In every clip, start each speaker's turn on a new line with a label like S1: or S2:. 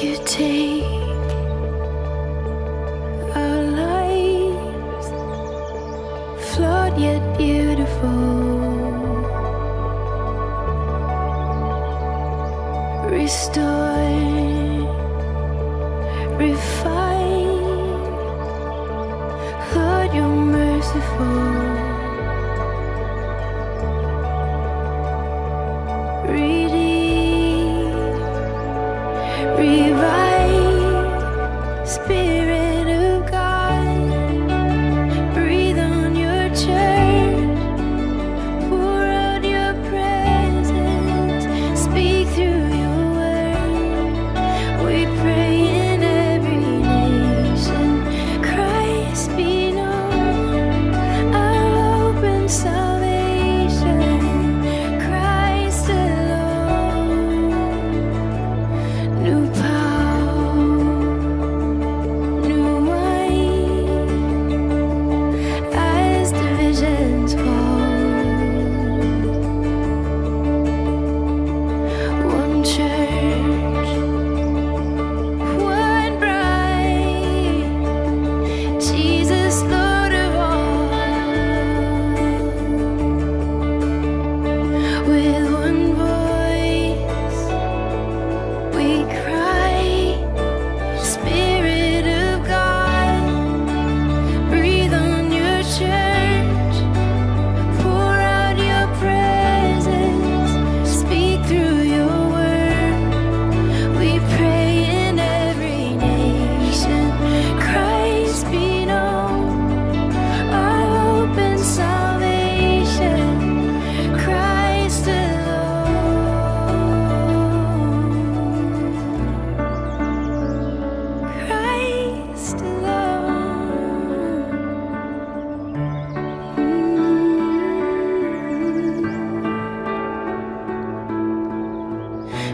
S1: you take our lives, flawed yet beautiful, restored, refined. Lord, you're merciful, redeemed. Revive, Spirit of God, breathe on your church, pour out your presence, speak through your word. We pray in every nation, Christ be known, our hope and salvation, Christ alone. New power, new wine, as the visions fall. One church, one bride, Jesus Lord of all. With one voice. We cry, Spirit of God, breathe on your church, pour out your presence, speak through your word. We pray in every nation, Christ be known, our hope and salvation, Christ alone. Christ alone.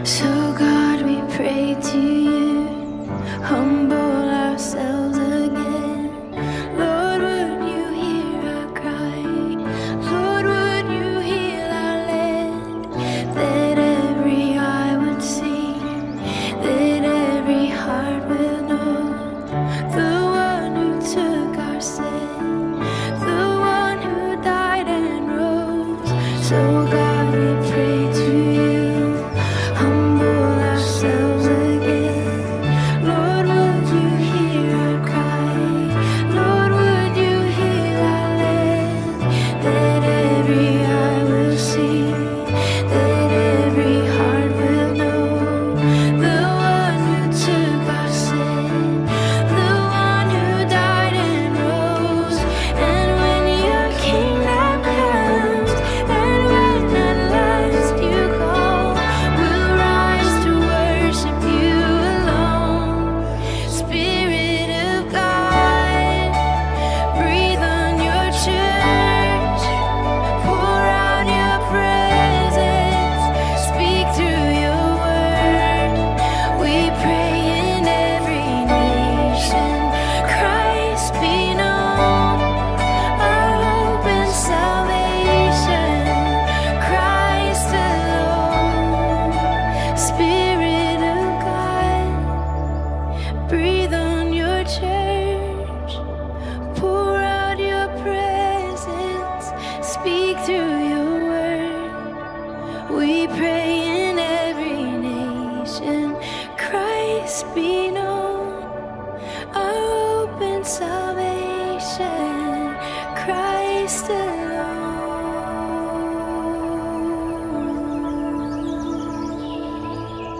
S1: So, God, we pray to you, humble ourselves again. Lord, would you hear our cry? Lord, would you heal our land? That every eye would see, that every heart will know the one who took our sin, the one who died and rose. So, God, we pray to you, humble ourselves again. Lord, would you hear our cry? Lord, would you heal our land? That every eye will see, that every heart will know the one who took our sin. The one who died and rose, and when your kingdom comes, and when at last you call, we'll rise to worship you alone. Spirit of God, breathe on your church, pour out your presence, speak through your word. We pray in every nation, Christ be known, our hope and salvation, Christ alone. Spirit of God, breathe on your church, pour out your presence, speak through your word. We pray in every nation, Christ be known, our hope and salvation, Christ alone.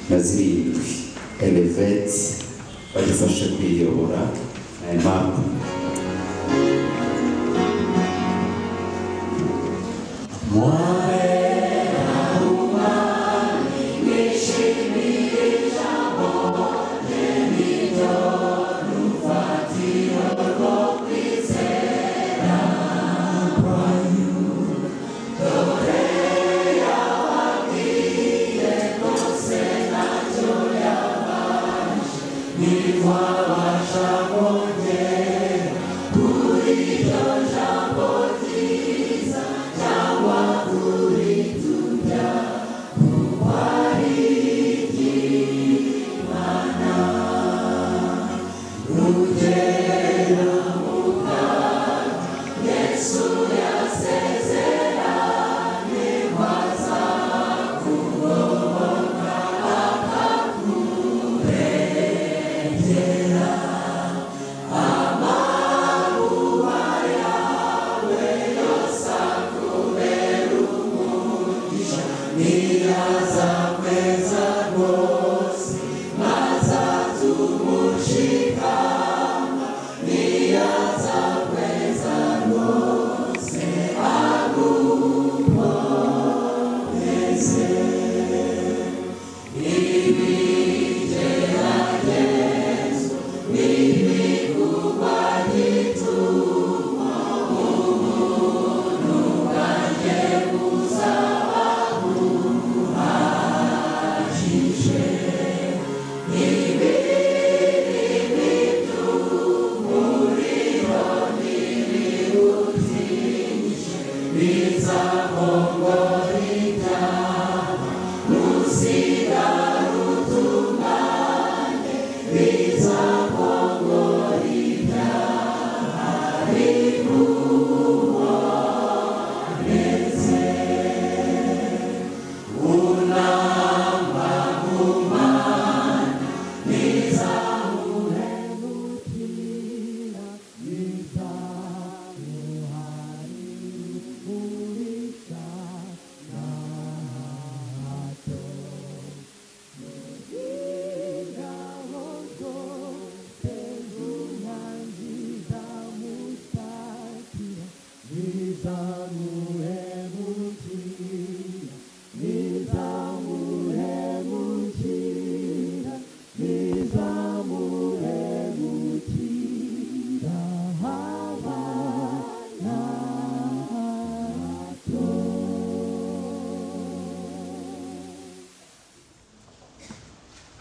S2: na zirindwi eleveti badufashe kwiyobora na impapu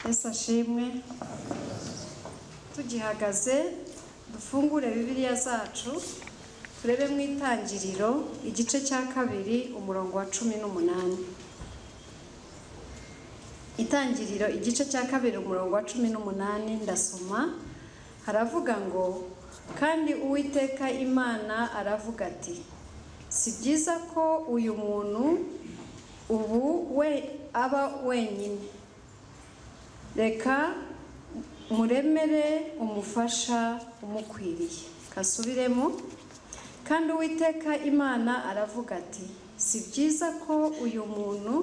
S3: yesu ashimwe tugihagaze dufungure bibiliya zacu turebe mu itangiriro igice cya kabiri umurongo wa cumi n'umunani itangiriro igice cya kabiri umurongo wa cumi n'umunani ndasoma haravuga ngo kandi uwiteka imana aravuga ati si byiza ko uyu muntu ubu we aba wenyine reka muremere umufasha umukwiriye kasubiremo kandi uwiteka imana aravuga ati si byiza ko uyu muntu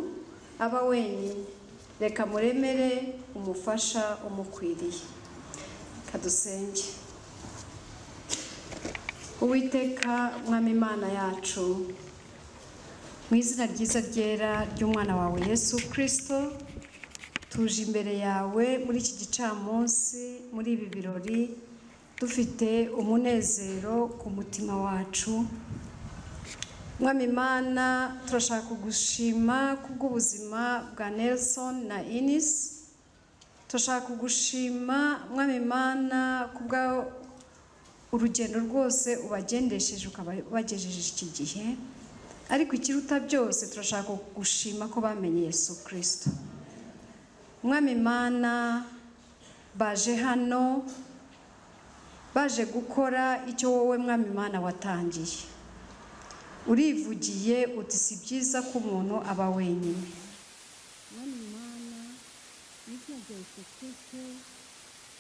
S3: aba wenyine reka muremere umufasha umukwiriye kadusenge uwiteka mwami imana yacu mu izina ryiza ryera ry'umwana wawe yesu kirisito tuje imbere yawe muri iki gicamunsi muri ibi birori dufite umunezero ku mutima wacu mwami imana turashaka kugushima kubw'ubuzima bwa nelson na inis turashaka kugushima mwami imana kubwa urugendo rwose ubagendesheje ukabagejeje iki gihe ariko ikiruta byose turashaka kugushima ko bamenye yesu kirisito mwami imana baje hano baje gukora icyo wowe mwami imana watangiye urivugiye uti si byiza ko umuntu aba wenyine mwami imana ibyo byose twese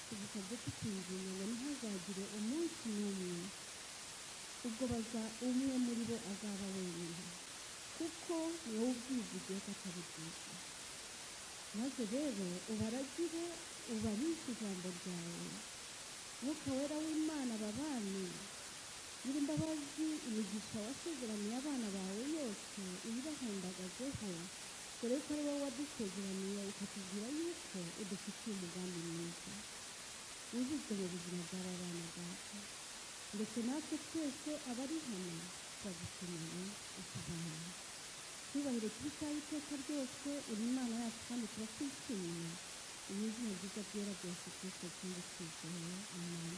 S3: tugusabye tukinjiye ngo ntihazagire umunsi n'umwe ubwo baza umwe muri bo azaba wenyine kuko wowe ubyivugiye ko atari byiza
S4: maze rero ubaragire ubahishe ijambo ryawe mwuka wera w'imana babane nyir'imbabazi imigisha wasezeraniye abana bawe yose uyibahundagazeho dore ko ari wowe wadusezeraniye ukatubwira yuko udufitiye umugambi mwiza wujujwe mu buzima bw'aba bana data ndetse natwe twese abari hano turagukeneye utubane cyubahiro cy'ibitaye iteka ryose uri imana yacu kandi tuba twishimiye iyo izina ryiza ryera ryose twese kandi twizeye amen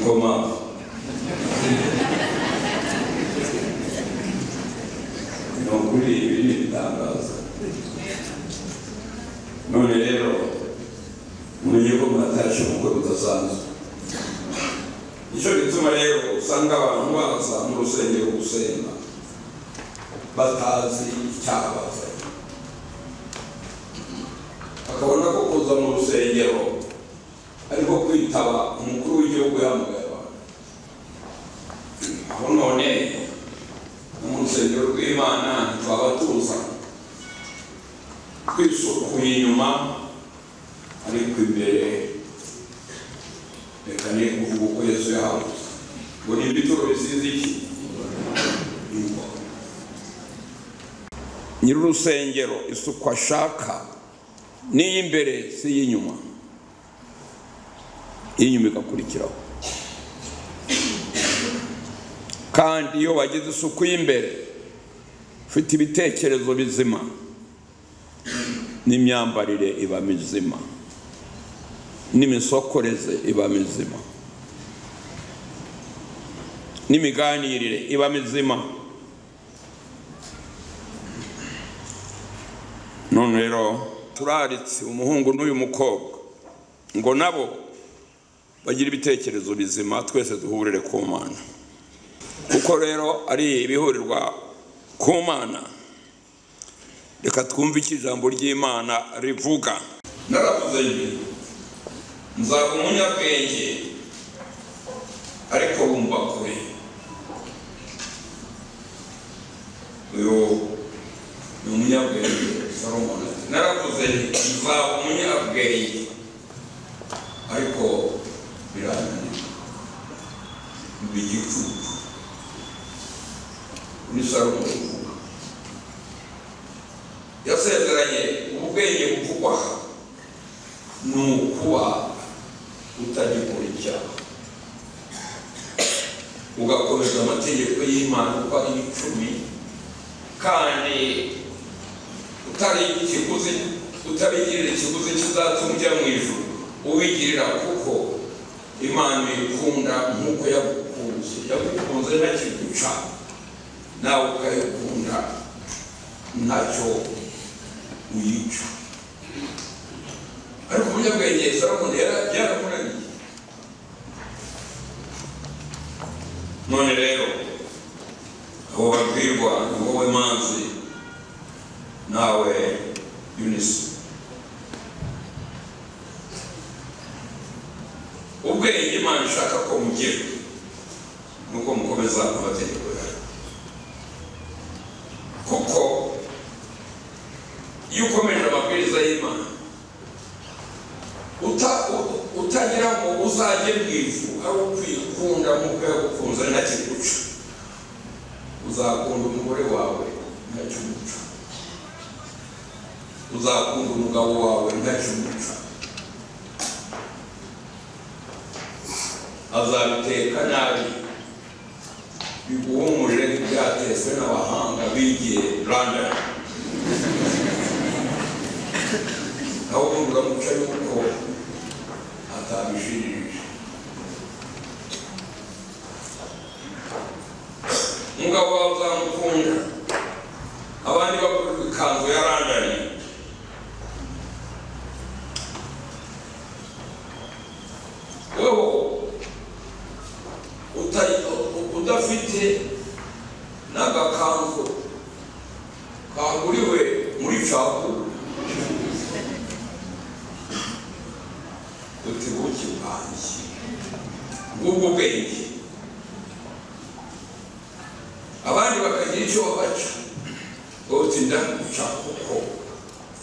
S5: koma ni ukuri ibi ni ibitangazo none rero mumenye ko murataje ubukwe budasanzwe nicyo gituma rero usanga abantu baza mu rusengero gusenga batazi icyabazanye bakabona ko kuza mu rusengero ariko kwitaba umukuru w'igihugu yamugaye abantu aho none no mu rusengero rw'imana twaba tuza twisukuye inyuma ariko imbere reka ni ukuvuga uko yesu yahabuze ngo ni ibituro bisize iki Ingoma. nyir'urusengero isuku ashaka n'iy'imbere si iy'inyuma iy'inyuma igakurikiraho kandi iyo wagize isuku y'imbere ufite ibitekerezo bizima n'imyambarire iba mizima n'imisokoreze iba mizima n'imiganirire iba mizima none rero turaritse umuhungu n'uyu mukobwa ngo nabo bagire ibitekerezo bizima twese duhurire ku mana kuko rero ari ibihurirwa ku mana reka twumve icyo ijambo ry'imana rivuga naravuze nti nzaba umunyabwenge ariko bumva kure uyu ni umunyabwenge Solomon ati naravuze nti nzaba umunyabwenge ariko birananira mba igicucu ni Solomon uvuga yasezeranye ubwenge buvugwa ni ukuba utagikora icyaha ugakomeza amategeko y'imana uko ari icumi kandi utari ikiguzi utabigirira ikiguzi kizatuma ujya mu ijuru ubigirira kuko imana uyikunda nk'uko yagukunze yagukunze ntakiguca nawe ukayikunda ntacyo uyica ariko umunyabwenge salomo byaramunaniye none rero abo babwirwa ni wowe manzi nawe yunisi ubwenge imana ishaka ko mugira nuko mukomeza amategeko yayo kuko iyo ukomeje amabwiriza y'imana uta- u- utagira ngo uzajye mu ivu ari ukwikunda nk'uko yagukunze ntakiguca uzakunda umugore wawe ntakiguca uzakunda umugabo wawe ntakumuca azabiteka nabi biguhumuje nk'ibyatetswe n'abahanga bigiye london nawe ubundi uramuca yuko atabishirije umugabo wawe uzamukunda abandi bakuru ikanzu ya london wowe utari- u- udafite n'agakanzu kaguriwe muri capu uti buki bwanjye ngubwo ubwenge abandi bakagira icyo babaca wowe uti ndaguca kuko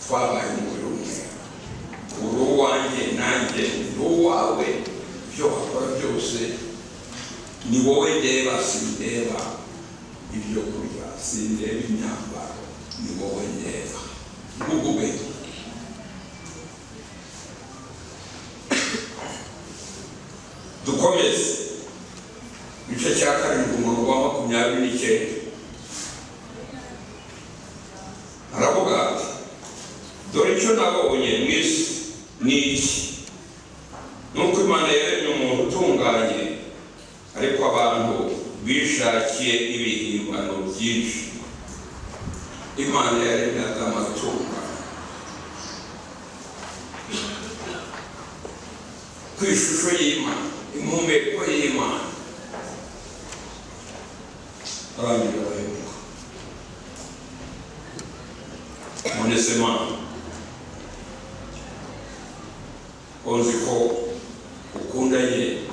S5: twabaye umubiri umwe uri uwanjye nanjye ni uwawe ibyo wakora byose ni wowe ndeba sindeba ibyo kurya sindeba imyambaro ni wowe ndeba ngugu ubwenge dukomeze igice cya karindwi umurongo wa makumyabiri n'icyenda aravuga ati dore icyo nabonye mu isi ni iki nuko imana yaremye umuntu utunganye bishakiye ibihimbano byinshi imana yaremyaga amatungo ku ishusho y'imana impumeko y'imana abandi barahemuka none se mana uzi ko ukundanye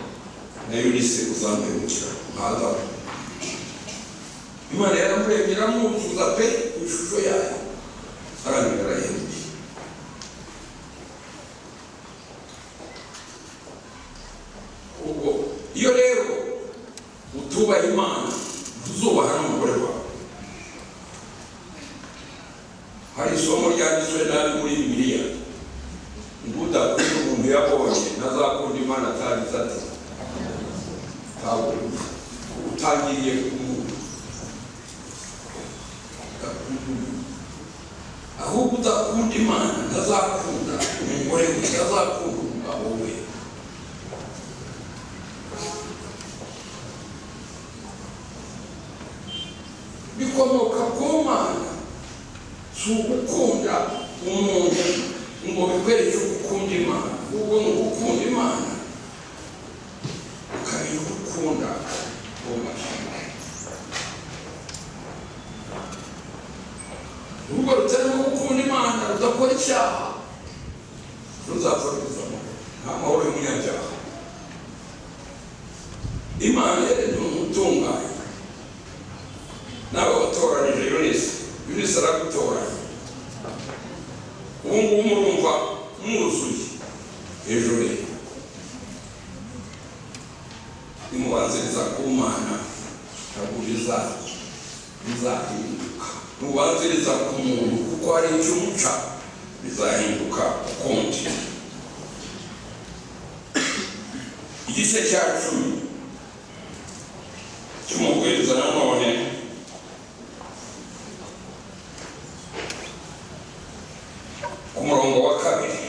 S5: na yunise uzamuhemukira ntazabona imana yaramuremye iramwuzuza pe ku ishusho yayo abandi barahemukiye ubwo iyo rero utubaha imana ntuzubaha n'umugore wawe hari isomo ryanditswe nabi muri bibiliya ngo udakunda umuntu yabonye ntazakunda imana atanditse ati ntabwo utangiriye ku muntu udakunda umuntu ahubwo udakunda imana ntazakunda umugore we ntazakunda umugabo we bikomoka ku mana si ugukunda umuntu ngo bikwereke gukunda imana ahubwo ni ugukunda imana ukamenya uko ukunda uwo muntu urugo rutarimo gukunda imana rudakora icyaha ruzapfa ruzamo nta mahoro y'umunyabyaha imana yaremye umuntu utunganye nawe watoranije yunisi yunisi aragutoranya ubu ngubu murumva mwuzuye hejuru ye nimubanziriza ku mana ntabwo biza bizahinduka nubanziriza ku muntu kuko hari icyo umuca bizahinduka ukundi igice cya cumi cy'umubwiriza nanone ku murongo wa kabiri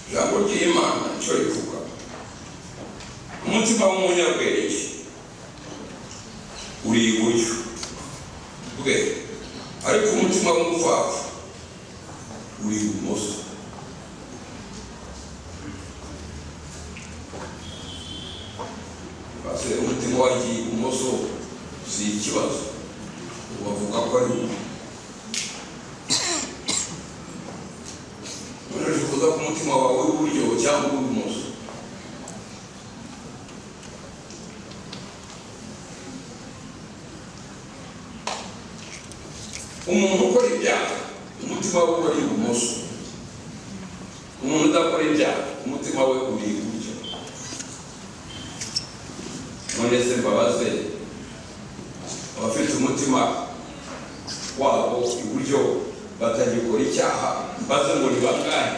S5: ijambo ry'imana cyo rivuga umutima w'umunyabwenge uri iburyo bwe ariko umutima w'umupfapfa uri ibumoso base umutima wagiye ibumoso si ikibazo bavuga ko ari umuntu wifuza ko umutima wawe w'iburyo cyangwa uw'ibumoso umuntu ukora ibyaha umutima we uri ibumoso umuntu udakora ibyaha umutima we uri iburyo none se mbabaze abafite umutima wabo iburyo batagikora icyaha mbaze ngo ni bangahe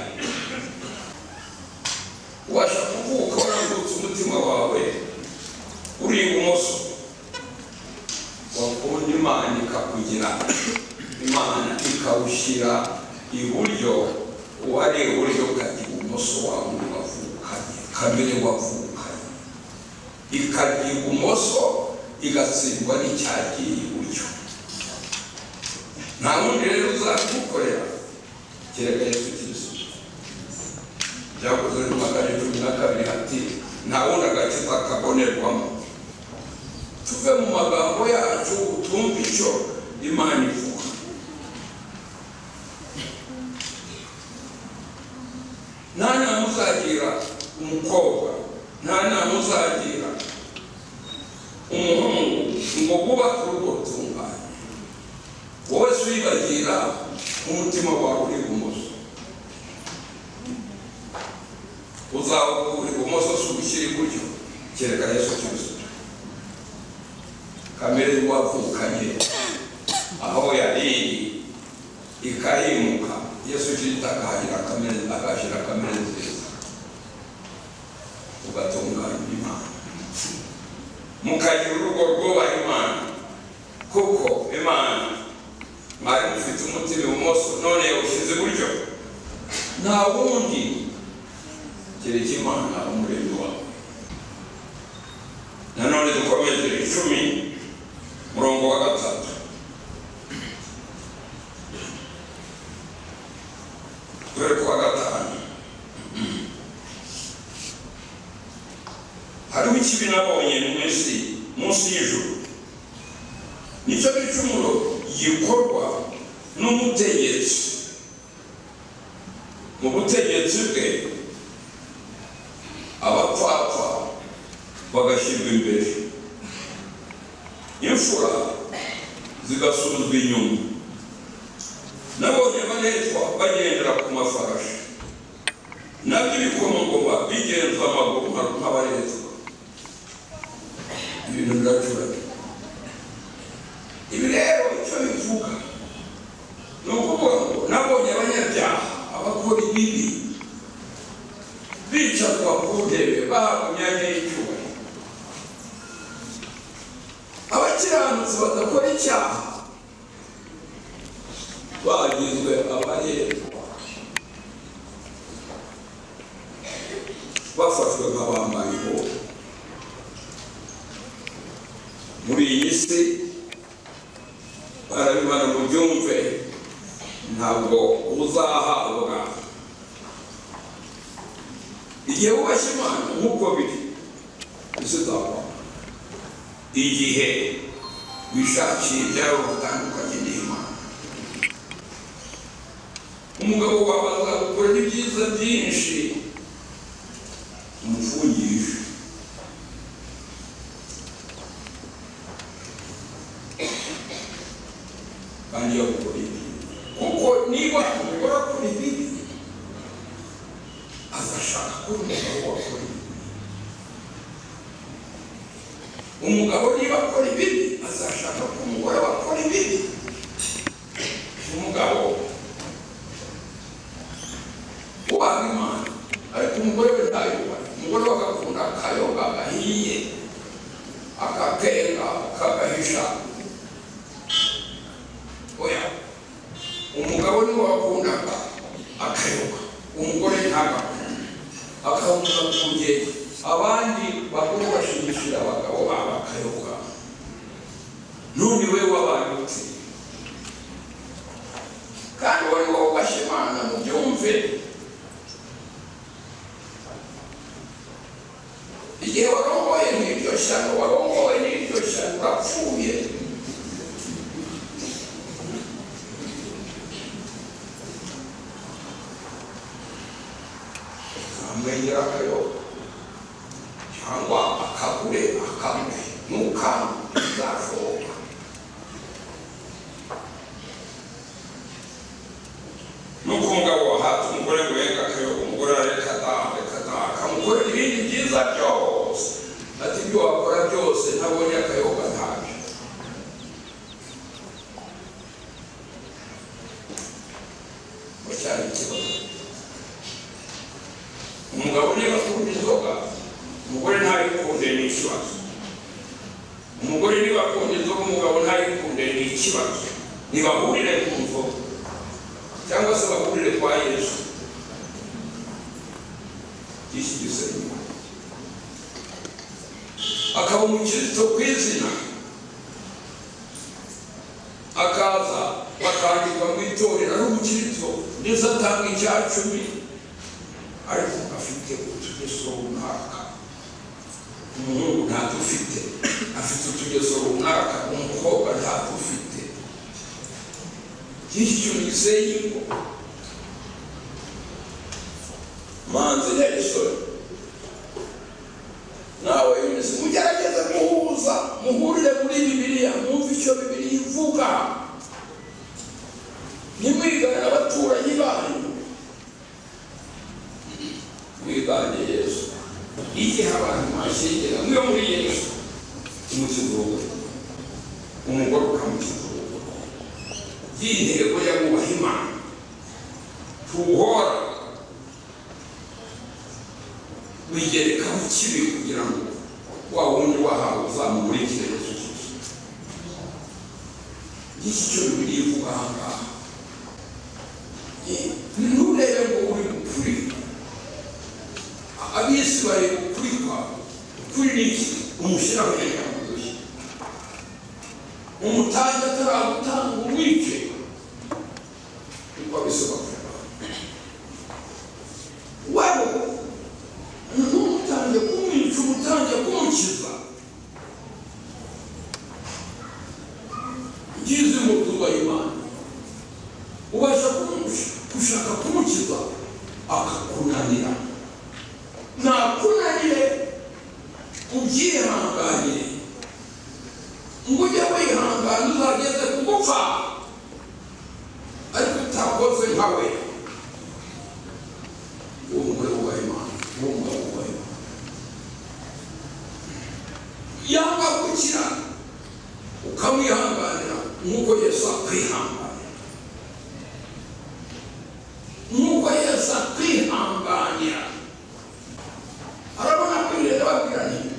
S5: ubasha kuvuka warambutse umutima wawe uri ibumoso wakunda imana ikakugira imana ikawushyira iburyo uwari iburyo ukajya ibumoso wawe wavukanye kamere wavukanye ikajya ibumoso igatsindwa n'icyagiye iburyo nta wundi rero uzagukorera kereka yesu kirisitu byakozwe mu magana cumi na kabiri hati nta wundi agakiza kabonerwamo tuve mu magambo yacu twumve icyo imana ivuga nta nama uzagira umukobwa nta nama uzagira umuhungu ngo bubake urugo rutunganye wowe si wibagira umutima wawe uri ibumoso uzawukura ibumoso si ugushyira iburyo kereka yesu kirisito kamere y'uwavukanye aho yari ikayimuka yesu kirisito akahashyira kamere agashyira kamere nziza ugatunganya imana mukagira urugo rwubaha imana kuko imana mwari mufite umutima ibumoso none yawushyize iburyo nta wundi kereka imana umuremyi wawe nanone dukomeje icumi murongo wa gatatu dore kuwa gatanu hariho ikibi nabonye munsi munsi y'ijuru nicyo gicumuro gikorwa n'umutegetsi mu butegetsi bwe abapfapfa bagashyirwa imbere imfura zigasubizwa inyuma nabonye abaretwa bagendera ku mafarashi nabyo ibikomangoma bigenza amaguru nk'abaretwa ibintu biracuranye ibi rero icyo bivuga ni ukuvuga ngo nabonye abanyabyaha abakora ibibi bicazwa ku ntebe bahabwa imyanya y'icyubahiro abakiranutsi badakora icyaha bagizwe abaretwa bafashwe nk'abambaye ihoho muri iyi si barabibana mu byumve ntabwo uzahabwa igihe wubashye imana nk'uko biri bizazabona igihe wishakiye ibyaro bitandukanye n'imana umugabo wawe azagukora n'ibyiza byinshi umufungisha kandi yakukora ibibi kuko niba umugore akora ibibi azashaka ko umugabo wakora ibibi umugabo niba akora ibibi azashaka ko umugore wakora ibibi umugabo ubaha imana ariko umugore we ntayubahe umugore we agakunda akayoga agahiye akakenga akagahisha oya umugabo niwe wakundaga akayoga umugore ntagakunde akahunga ku gihe abandi bakuru bashimishira abagabo babo akayoga none we wabayutse kandi wari wubashye imana mu byumve igihe warongoye n'iryo shyano warongoye n'iryo shyano urapfuye amwenyera akayoga cyangwa akagure akamwe n'ukanu bizashoboka nuko umugabo wahata umugore wenga akayoga umugore arareka adaha reka adaha akamukorera ibindi byiza byose ati ibyo wakora byose ntabonye akayoga ntabyo ngo cyari ikibazo umugabo niba akunda inzoga umugore ntayikunde ni ikibazo umugore niba akunda inzoga umugabo ntayikunde ni ikibazo ntibahurire ku nzoga cyangwa se bahurire kwa yesu iki gisenge akaba umukirisitu ku izina akaza bakandika mu itorero ari umukirisitu ndetse atanga icya cumi ariko afite utugeso runaka umuhungu ntadufite afite utugeso runaka umukobwa ntadufite gityo nizeyi ngo manzi nelson nawe yunisi mugerageze guhuza muhurire muri bibiliya mwumve icyo bibiliya ivuga ntimwigane n'abaturanyi banyu mwigane yesu igihe abantu mwashyingira mwe muri yesu umukizuwe umugore ukamukizuwe iyi ntego ya mwubaha imana tuwuhora wigereka mu kibi kugira ngo wa wundi wahawe uzamumurikire yesu kirisito iki cyo bibiliya ivuga aha ngaha nturebe ngo uri gupfurika abisi bari kuri kwa kuri niki umushyira hejuru y'udushya umutange ataragutanga umwice niko abisobanura wewe ntumutange kumwica umutange kumukiza ngizi mu tubaha imana ubasha kumusha- gushaka kumukiza akakunanira nakunanire ubyihanganire ngo ujye wihangana uzageze kugupfa ariko utakoze nka we uwo mugore wubaha imana uwo mugabo wubaha imana yanga gukira ukamwihanganira nk'uko yesu akwihanganira nk'uko yesu akwihanganira arabona kwirera babwiranye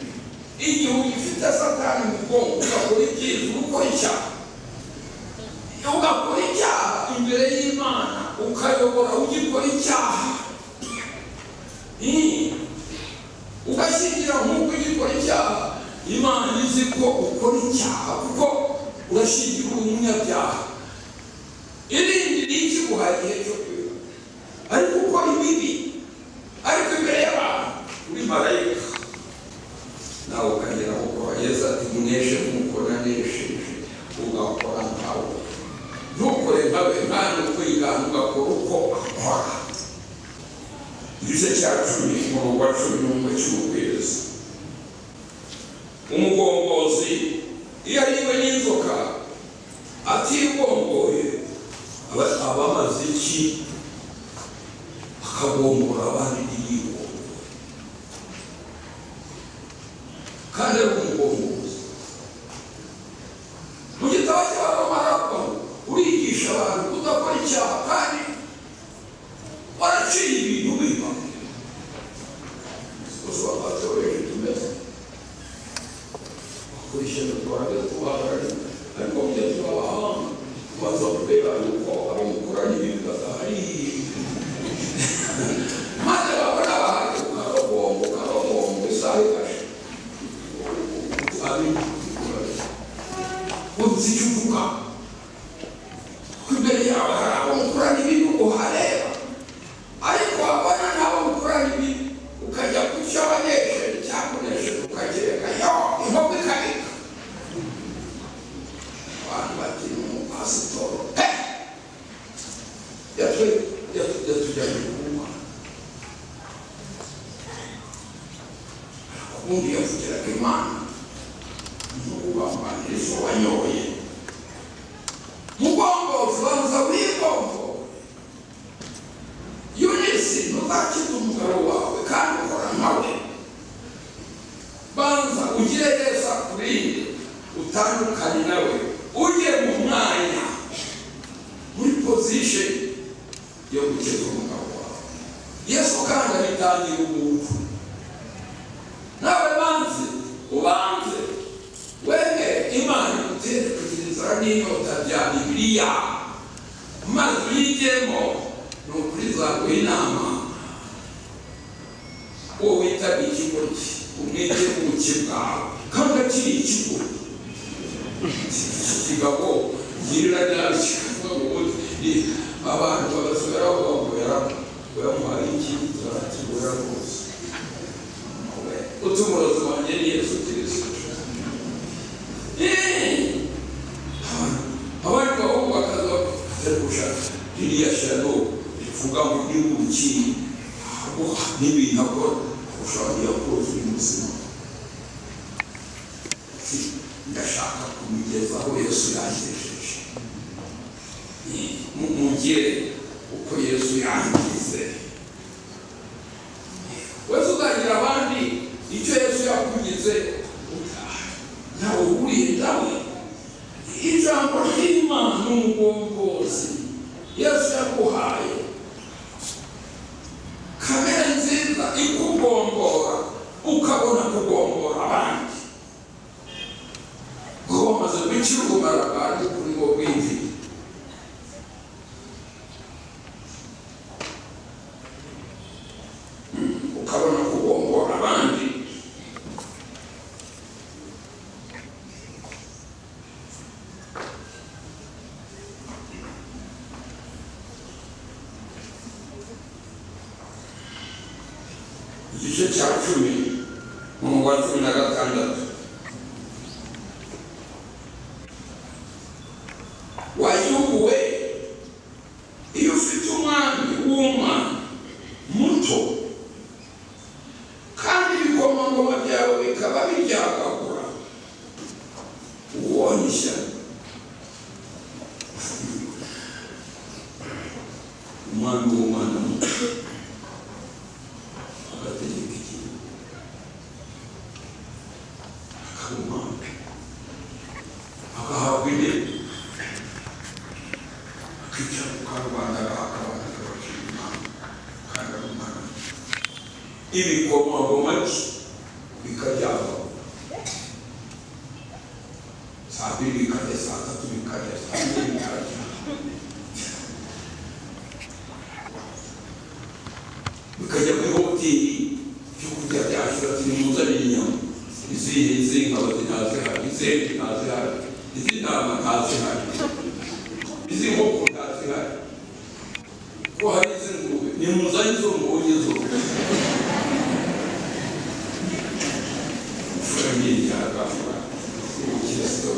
S5: igihe ugifite satani mu bwonko ugakora ibyiza ugakora icyaha ugakora icyaha imbere y'imana ukayobora ugikora icyaha Hmm. ugashingira nk'uko ugikora icyaha imana izi ko ukora icyaha kuko urashingira umunyabyaha irindi ni ikiguha igihe cyo kwiba ariko ukora ibibi ariko imbere y'abantu uri marayika nawe ukagera gukora yesu ati muneshe nk'uko nanesheje ugakora nkawe ntukore nkawe ntabwo kwigana ugakora uko akora igice cya cumi umurongo wa cumi n'umwe cy'umubwiriza umugombozi iyo ariwe n'inzoka atigomboye aba aba amaze iki akagombora abandi ntiyigomboye kandi ari umugombozi mu gitabo cy'abamarapa urigisha abantu kudakora icyaha kandi waraciye ibintu biba gusa batoreje tumeze bakurikije twaje tubaharari ariko mujya tubabaha tubaza kubera yuko abamukoranye ibintu badahari maze babona bahari ukabombo ukabombo isaha ikashe ari uzi icyo uvuga kuko imbere yawe hari abamukoranye ibintu uhareba ariko wabona nabo mukora ibi ukajya kucyo abanesheje cyakonesheje ukagereka yo inkoko ikarika abantu bati ni umupasitoro pe yatu- yatu- yatujyanye kunywa ubundi yavugiraga imana n'ubugambanirizo wanyoye mugombozi banza wigomboye yunisi ntuzakize umugabo wawe kandi ukora nawe banza ugire neza kuri iyi utandukane nawe ujye mu mwanya muri pozisheni yo gukiza umugabo wawe yesu kandi abitangira umuntu nawe banze ubanze wemere imana igutekereza n'inyota bya bibiliya maze uyigemo ni ukuri zaguha inama uwo witaga ikigo cye umwete w'ubuke bwawe kandi akiri ikigo kigabo girira nabi kikavuga ngo ubundi ni- abantu bagasubira bavuga ngo yara- yamuhaye ikindi turakibura rwose utuma umurozi wanjye ni yesu kirisito abandi bahungu bakaza bakagusha ririya shano rivuga ngo ni ubuki ntabwo n'ibintu akora ushobora kujya koza uyu muzima ndashaka kumugezaho yesu yangejeje Mu- mugire uko yesu yangize wese uzagira abandi icyo yesu yakugize ntawe uhuriye nawe ijambo ry'imana n'umugongozi yesu yaguhaye kamere nziza ikugombora ukabona kugombora abandi ngo bamaze gukira ubumara bwanjye kuri bo bwinshi ukabona kugombora abandi igice cya cumi mu wa cumi na gatandatu wayobowe iyo ufite umwami w'umwana muto kandi ibikomangoma byawe bikaba biryagagura ubonye ishyano umwami w'umwana muto agategeka igihugu akaba umwami agahabwa intebe akijya mu karubanda akabana n'abakiri umwami kandi ari umwana muto ibikomangoma bye bikaryagagura saa mbiri bikarya saa tatu bikarya saa mbiri bikarya bikajya muri hoteli byo kurya byashyura ati nimuzanire inyama izihe izihe nkaba ntazihari izindi ntazihari izi ntama ntazihari izi nkoko ntazihari ko hari iz'ingurube nimuzane izo mbonye zose famille yagafura ubukristo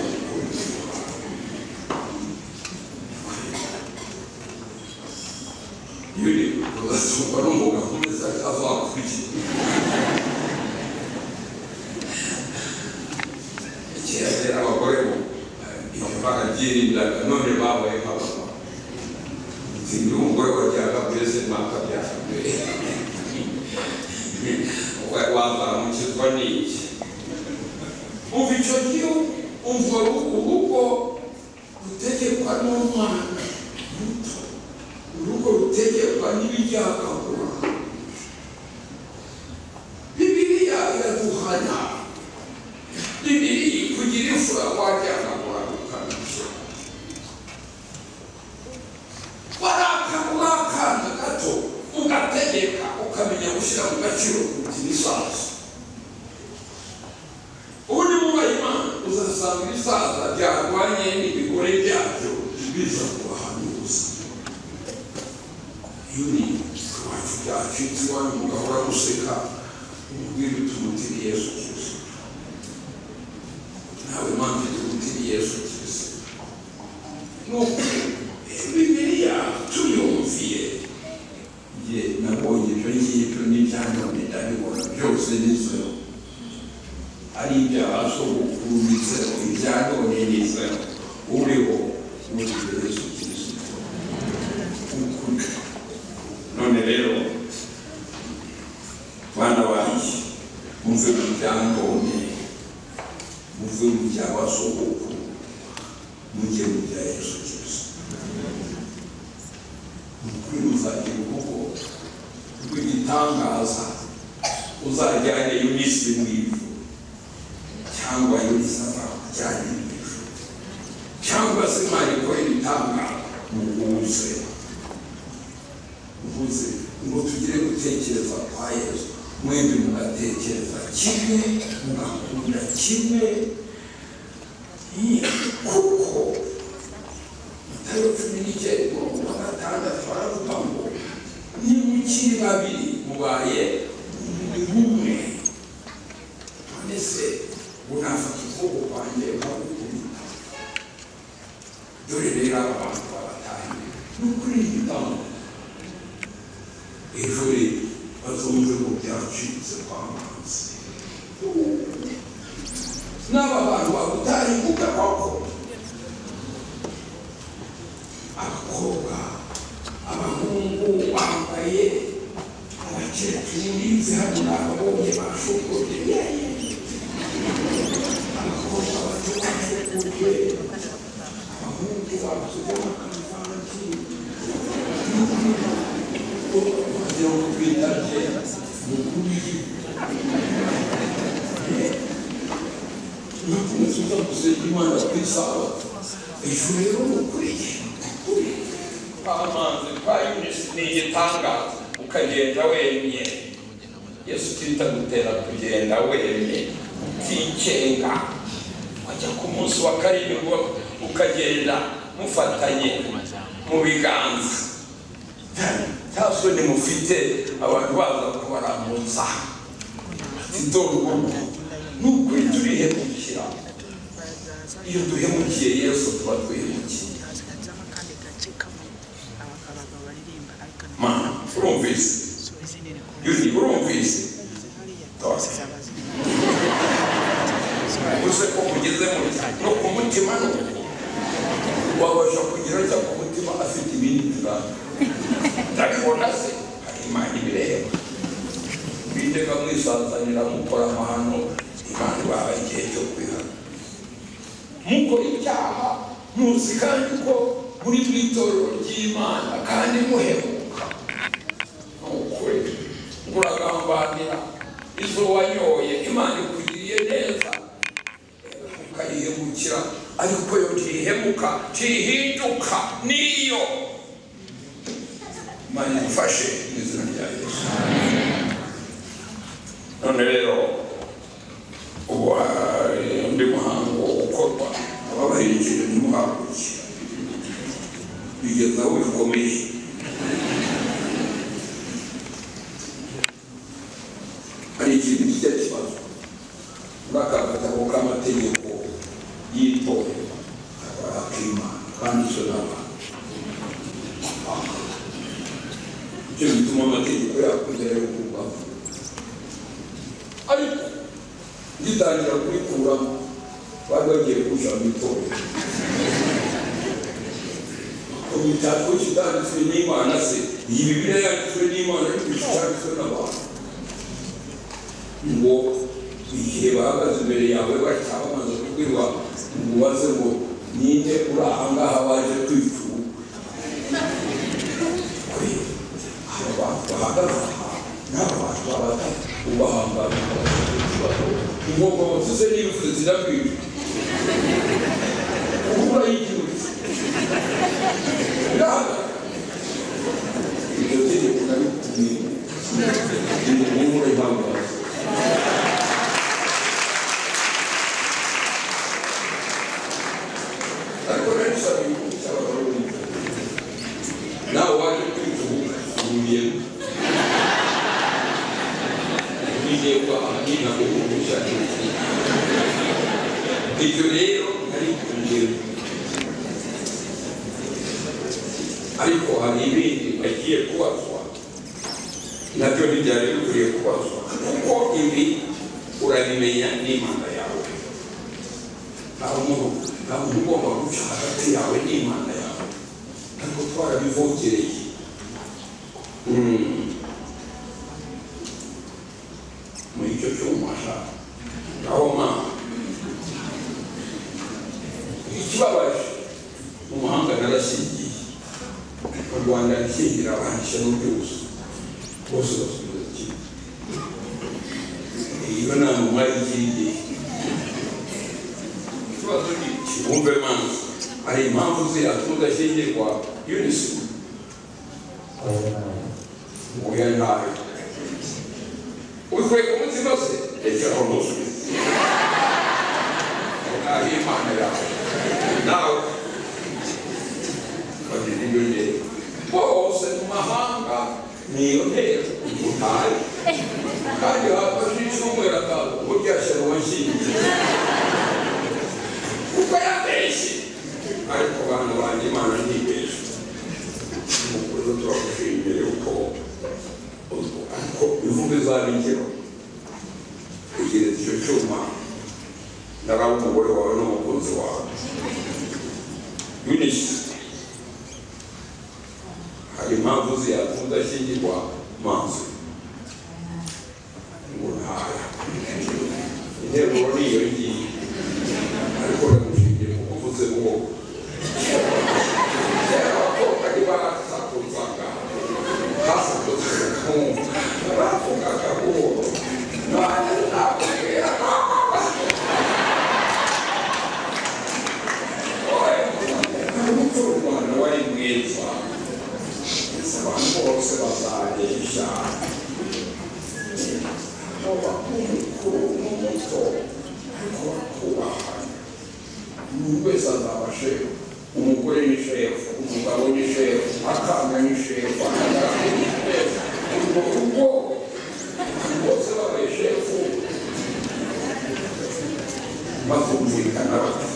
S5: yuri ugasumva n'umugabo umeze azakuriye kera rero abagore bo iyo barabyirindaga none babaye nk'abagabo sinzi umugore wajyaga muri sinaka byakabere wazamukizwa n'iki uva icyo gihe umva urugo rutegekwa n'umwana muto urugo rutegekwa n'ibijyakagura bibiriya iraduhana bibiri kugira imfura wajyanagura ukanabyo waraka akana gato ugategeka ukamenya gushyira mu gaciro kugira isazo ubundi mwubaha imana uzasanga ibisaza byarwanye n'ibigore byabyo biza kubahana ubuzima yuri iwacu byacitse iwanyu umugabo uraguseka umubwira uti umutiri yesu kirisito nawe mpamvu uti umutiri yesu kirisito ni ukuri bibiriya tuyumviye ye nabonye ibyo ngibyo n'ibyanone ndabibona byose nizero ari ibyabazo gukurumizero ibyanonenezero uriho n'umubiri yesu kirisito ukuri none rero bana banjye muve mu byanone muve mu byabasogokuru mujye mu bya yesu kirisito ukuri muzagira urugo rw'igitangaza uzajyane yunisi mu ivu cyangwa yisaba cyane imico cyangwa se mwariko ibitanga mu kuze uvuze ngo tugire gutekereza kwa yesu mwembi mugatekereza kimwe mugakunda kimwe Iyi, kuko matayo cumi n'icyenda umurongo wa gatandatu aravuga ngo nimukiri babiri mubaye umubiri umwe mbese unafata ukuboko kwanjye ukagukubita dore rero aba bantu babatahiye ni ukuri igitambo ejo re bazumve ngo byacitse kwa manzi n'aba bantu bagutahinguka koko abakobwa abahungu bambaye abakecuru bize hano n'ababonye bashokoye abakobwa baturanye kurwe abahungu babuze amakanzu kugira ngo twitaje mu kubiri nakunze uza gusenga imana ku isabato ejo rero mukuriye amazi kwa yunisi ni igitangaza ukagenda wemye yesu kirita gutera kugenda wemye utikenga wajya ku munsi wa karindwi ukagenda mufatanye mu biganza nta soni mufite abantu baza kubaramutsa sida urugo nubwo turihemukira iyo duhemukiye yesu tuba duhemukiye mana urumvise yundi urumvise Tosa. uze ko ugeze mu cyaro no ku mutima no wabasha kugira cya ku mutima afite ibindi birango ndabibona se hari imana ibireba mwitega mwisanzanira mukora amahano imana ibaha igihe cyo kwihana mukora icyaha muzi kandi ko muri mu itorero ry'imana kandi muhemuka ni ukuri muragambanira izo wanyoye imana ikugiriye neza ukayihemukira ariko yo ntihemuka ntihinduka niyo imana igufashe mu izina rya yesu none rero ubu hari undi muhango ukorwa ababahinjira ntimuhaguruke bigeza aho bikomeye hari ikintu kijya kibazo muri aka gatabo k'amategeko y'itorero akimana kanditswe n'abantu icyo gituma amategeko yakoze yo kubaho ariko ngitangira kubikuramo bari bagiye kuja mu itorero imitako kitanditswe n'imana se iyi bibiliya yanditswe n'imana ariko kitanditswe n'abantu ngo igihe bahagaze imbere yawe batya bamaze kubwirwa ngo ubaze ngo ninde uri ahangaha baje kwicura kuri aba bantu bahagaze aha ni abantu babatatu ubahangana ubwoko butuse n'ibifuzo zirakwira ubura y'igihugu iryo tegeko narikutumye ni ubura ihambaza ariko rero usaba ibihugu cy'abarundi nawe waje kwitubuka ubuyemo ngiye amabwiriza yo kugurisha ibyo rero ari ingero ariko hari ibindi bagiye kubazwa nabyo ntibyari bikwiye kubazwa kuko ibi urabimenya n'imana yawe nta muntu nta muntu ugomba guca hagati yawe n'imana yawe ariko twarabivogereye muri icyo cyuma aho mpamvu ikibabaje mu mahanga narashingiye mu rwanda rikingira abantu ishyano ryose bose basubiza kimwe iyo nama mwari ikingiye ikibazo ni iki wumve mpamvu hari impamvu ziriya tudashyingirwa unisi oya ntayo ubikwiye ku mutima se egeraho ntusubize naho imana yawe nawe bagira iyo ntego bose mu mahanga niyo ntego utaye kandi wafashe icyumweru akaza burya shyira uwashingiye kuko yabeshye ariko abantu banjye imana ntibeshye umukozi turagushimiye uko ariko bivuga izabigero kugira icyo cyuma ndaraba umugore wawe n'umukunzi wawe yunisi hari impamvu ziyatuma udashyingirwa mazi ngo ntaya interuro niyo ngiyi ariko ndamushingiye ku kuvuze ngo kera abakobwa ntibarasakuzaga hasakuzaga umugore ni shefu umugabo ni shefu akana ni shefu akana ni shefu urwo rugo bose babaye shefu bakumvikana bati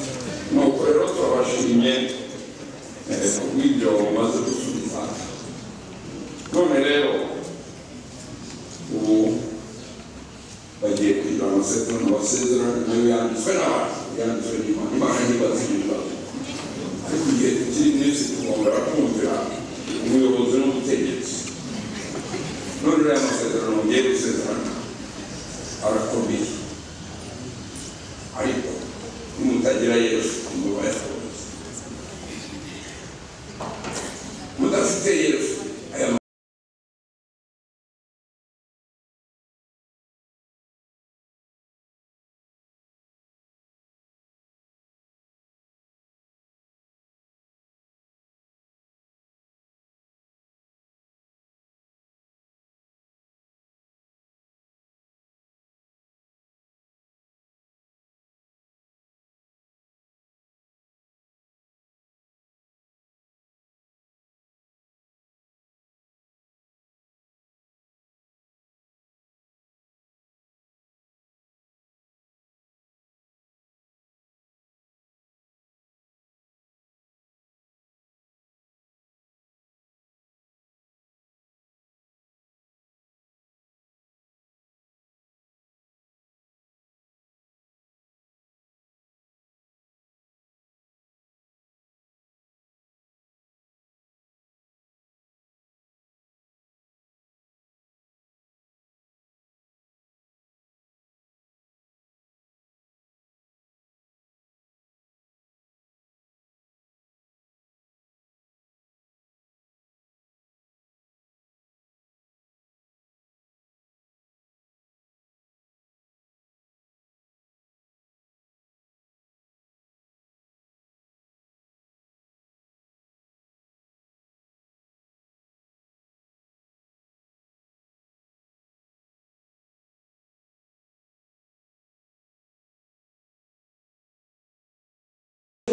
S5: nuko rero turabashimye eh, kubw'ibyo mumaze gusubiza none rero ubu bagiye kugira amasezerano basezerana nayo yanditswe n'abantu yanditswe n'imana imana ntibazi ibibazo ariko igihe tukiri mwinshi tugomba kumvira umuyobozi n'umutegetsi none rero aya masezerano mugiye gusezerana arakomeye ariko nimutagira yesu muba yakomeye mudafite yesu aya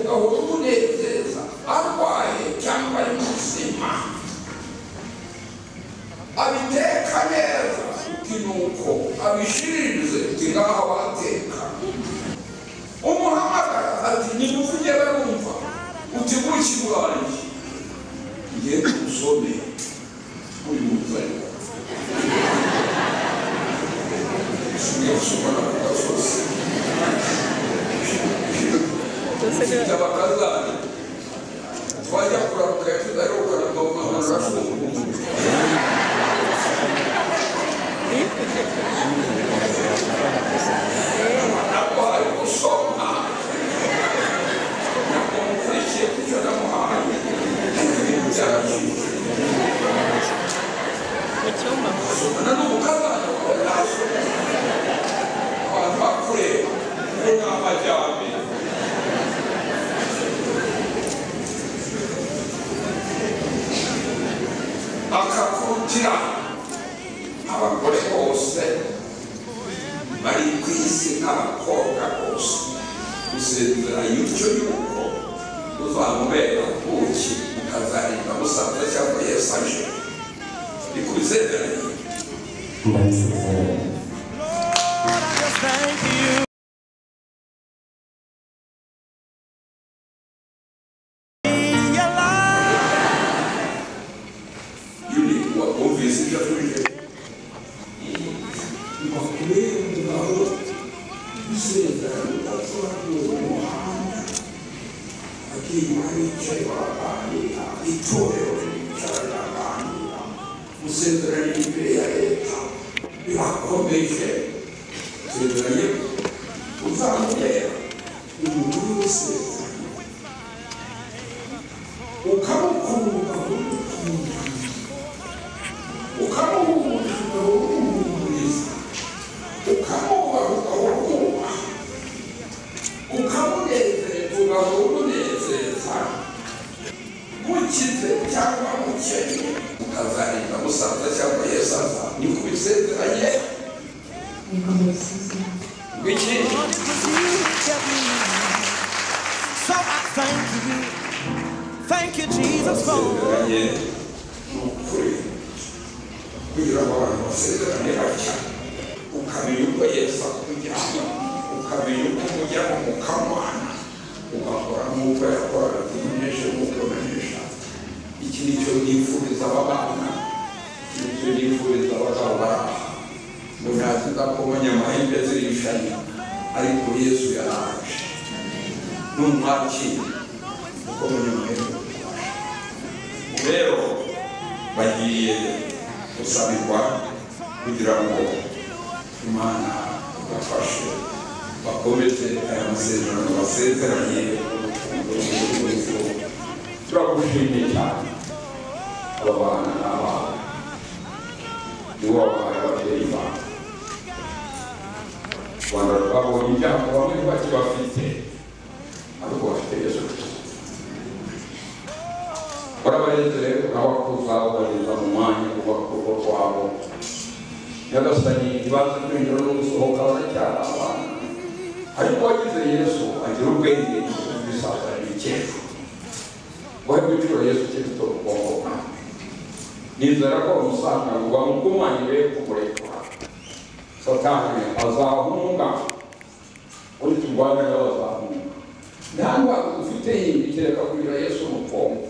S5: gahora umunezeza arwaye cyangwa ari muzima abiteka neza uti nuko abishiririze uti ngaho bateka umuhamagara ati nimuvuge barumva uti buki bwanjye ngiye kumusome uri muzariko usigaye usoma na kugasozi mfite abakazana twajya kuraruka tudaheruka na mama arafunguye ntabwo hari gusoma ntabwo mukurikiye kucyo namuhaye byarashimishije somana n'umukazana wawe nasoma abantu bakureba ngo ni amajyambere akakubutira abagore bose bari ku isi n'abakobwa bose gusezera y'utyo yuko uzamubera ubuki ukazarinda musaza cyangwa yesu aje ni ku bizezeranye
S2: ndasezeranye
S5: yuri wumvise ibyo atuje bakubengabo izeraaamuhanda akiyuma bicaye baganira itorero ricara baganira gusezerana imbere ya leta birakomeje sezeranye uzamubera umuntu w'isezerano ukamukunda umukunda ukamuhumuriza ukamuhumuriza ukamubaha ukamukubaha ukamunezeza ugahora umunezeza mukize cyangwa mukennye ukazarinda musaza cyangwa yesu aza ni ku bisezeranye ngwiki
S6: So I thank you.
S7: you, Jesus, for.
S5: basezeranye n'ukuri kugira ngo abantu basezerane batya ukamenya uko yesu akujyana ukamenya uko umujyana mukamwana ugakora nk'uko yakoraga tumenyeshe nk'uko umenyesha iki ni cyo nifuriza aba bana iki ni cyo nifuriza abagabo bari aha ngo ntaziza ko abanyamahembe zirishanya ariko yesu yaraje n'umwakira uko abanyamahembe babasha rero bagiye gusabirwa kugira ngo imana ibafashe bakomeze aya masezerano basezeranye turagushimiye cyane aba bana ni abawe ni wowe wabaye ababyeyi bawe u rwanda rwabonye ibyago bamwe bakibafite ariko bafite yesu kirisito urabarezere urabakuza ubageza mu mwanya uba kurugo rwabo nyagasani ibanza kwinjira no gusohoka baracyari abana ariko wagize yesu agira ubwenge ibisaza ibikecuru wowe wicura yesu kirisito mu bwonko bwawe nizera ko umusanga ngo bamugumanyire kumurekura satani azahunga uri turwanya nawe azahunga nta ndwara dufite yindi kereka kugira yesu mu bwonko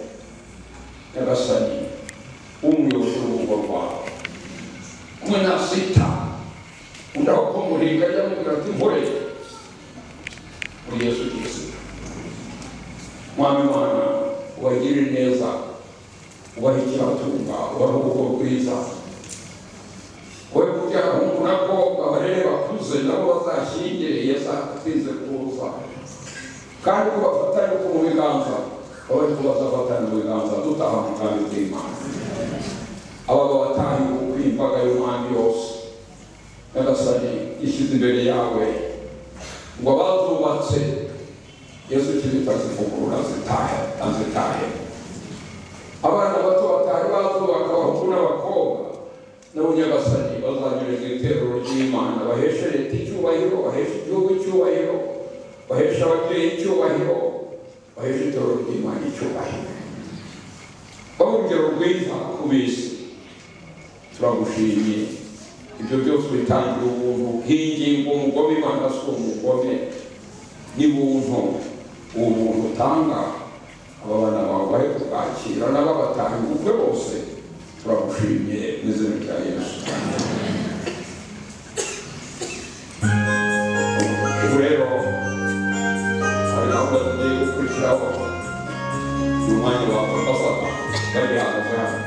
S5: nyagasani w'umuyobozi w'urugo rwawe kumwe na sita undi aho kumuringa ajya amubwira ati nkore muri yesu kirisito mwami wana ubagirire neza ubahe ikibatunga ubahe urugo rwiza wowe kugira humura ko abarere bakuze nabo bazashyingire yesu atinze kuza kandi ko bafatanye ku mu biganza wowe ko bazafatanye mu biganza dutaha mu bwami bw'imana abagabo batahiwe ukuri imbaga y'umwami yose nyagasani ishyize imbere yawe ngo abazubatse yesu kirita zivugurura zitahe azitahe abana bato batari bazubaka abahungu n'abakobwa nabo nyagasani bazanyureza iteruro ry'imana baheshe leta icyubahiro baheshe igihugu icyubahiro bahesha ababyeyi icyubahiro baheshe itorero ry'imana icyubahiro babe urugero rwiza ku bisi turagushimiye ibyo byose bitangira ubuntu nk'ingingo umugome imana si umugome ni buntu ubu buntu utanga aba bana bawe bari kubwakira n'ababatanga ubukwe bose turagushimiye mu izina rya yesu ubu rero hari gahunda tugiye gukurikiraho ni umwanya wa ambasada bari hanze hano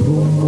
S4: Thank you.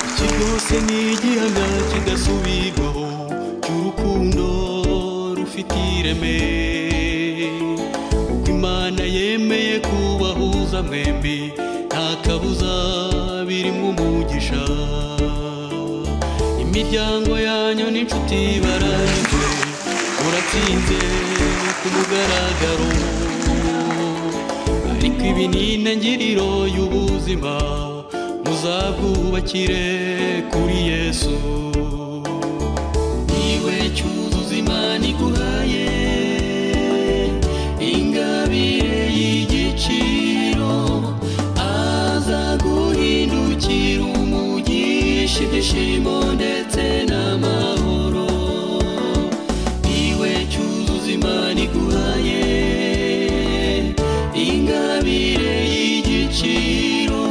S6: iki cyose ni igihaga kidasubirwaho cy'urukundo rufite ireme uko imana yemeye kubahuza mwembi nta kabuza birimo umugisha imiryango yanyu n'inshuti baranyuzwe muratsinze ku mugaragaro ariko ibi ni intangiriro y'ubuzima muzabwubakire kuri yesu niwe cyuzuzo imana iguhaye ingabire y'igiciro azaguhindukira umugisha ibyishimo ndetse n'amahoro niwe cyuzuzo imana iguhaye ingabire y'igiciro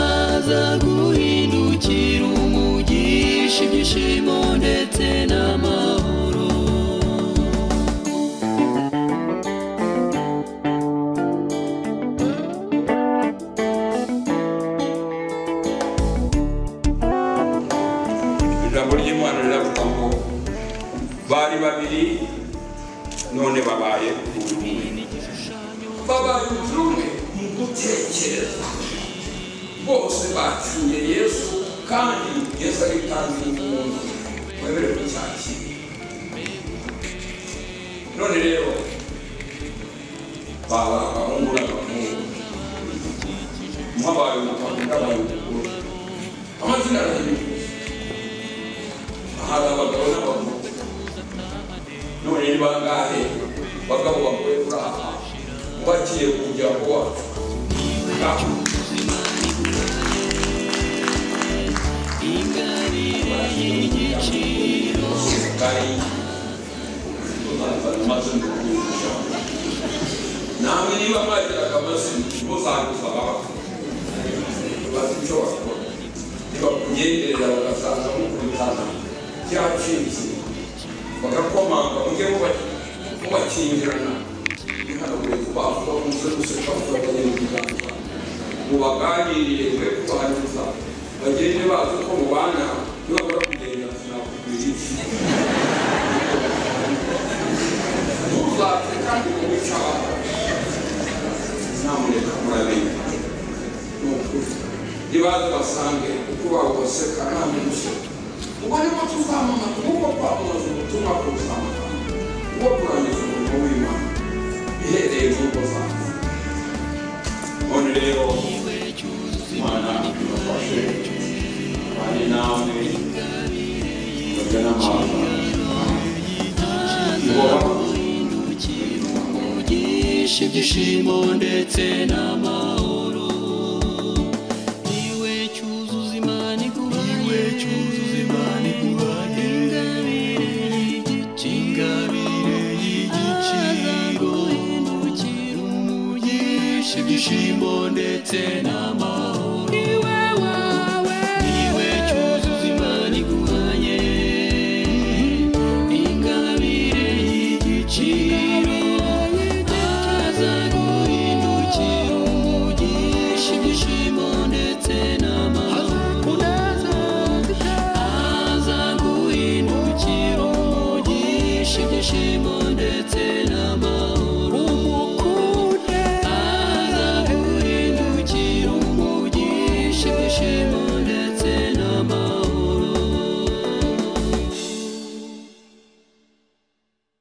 S6: azaguhindukira umugisha ibyishimo ndetse n'amahoro
S5: ijambo ry'imana riravuga ngo bari babiri none babaye umwe babaye umubiri umwe mu gutekereza bose batinye yesu kandi yesu ari kandi umuntu wemere kucyakira none rero baba abahungu n'abahungu mwabaye umugabo n'abaye umugore amazina arahinduka hari abagabo n'abagore none ni bangahe bagabo bagore kuri aha ubakiye ku muryango wacu ngaho serikali maze ndikwibuka namwe niba mwagiraga amazina muzanguza abantu bazi icyo bakora nibakunyenderera bagasanga mukubitana byacitse bagakomanga mujye muba- mubakingirana ntihanagure kubakwa umusore useka mukabagera ibiganza mubaganirire mwe kubangiza bagende bazi ko mubana nibabura kugenda sinakubwira iki ntuzapfe kandi mubicana ntamuneka murabenya ni ukuri nibaze basange uko bawubaseka nta muntu useka ubwo nibwo tuzamamaza nk'uko twamamaza ubutumwa bw'ubuzamamaza bwo kurangiza umurimo w'imana bihereye mu ngo zacu none rero imana ibafashe bane namwe bajya n'amahanga ihoraho
S6: umugisha ibyishimo ndetse n'amahoro niwe cyuzuzo imana iguhaye niwe cyuzuzo imana iguhaye ingabire y'igiciro ingabire y'igiciro umugisha ibyishimo ndetse n'amahoro niwe wawe niwe cyuzuzo imana iguhaye ingabire y'igiciro ibyishimo